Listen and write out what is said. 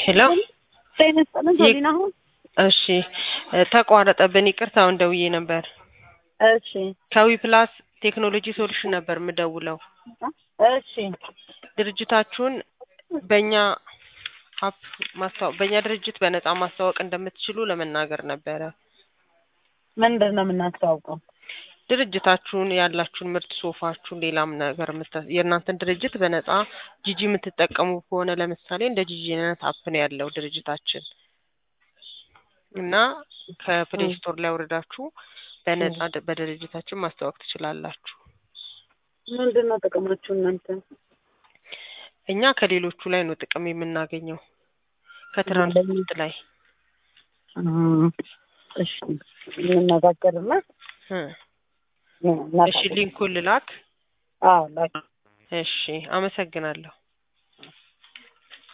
ሄሎ ጤና ይስጥልን ቶሊና አሁን እሺ እ ተቋረጠብን ይቅርታ አሁን ደውዬ ነበር እሺ ከዊ ፕላስ ቴክኖሎጂ ሶሉሽን ነበር የምደውለው እሺ ድርጅታችሁን በእኛ አፕ ማስተዋወቅ በእኛ ድርጅት በነጻ ማስተዋወቅ እንደምትችሉ ለመናገር ነበረ ምንድን ነው የምናስተዋውቀው? ድርጅታችሁን ያላችሁን ምርት ሶፋችሁን ሌላም ነገር የምታ- የእናንተን ድርጅት በነጻ ጂጂ የምትጠቀሙ ከሆነ ለምሳሌ እንደ ጂጂ አይነት አፕ ነው ያለው ድርጅታችን እና ከፕሌይ ስቶር ላይ ወርዳችሁ በነጻ ድ- በድርጅታችን ማስተዋወቅ ትችላላችሁ። ምንድን ነው ጥቅማችሁ እናንተ? እኛ ከሌሎቹ ላይ ነው ጥቅም የምናገኘው ከትራንስፖርት ላይ እም፣ እሺ እንነጋገርና እ እናውቃለን። እሺ ሊንኩን ልላክ። አዎ ላኪ። እሺ አመሰግናለሁ።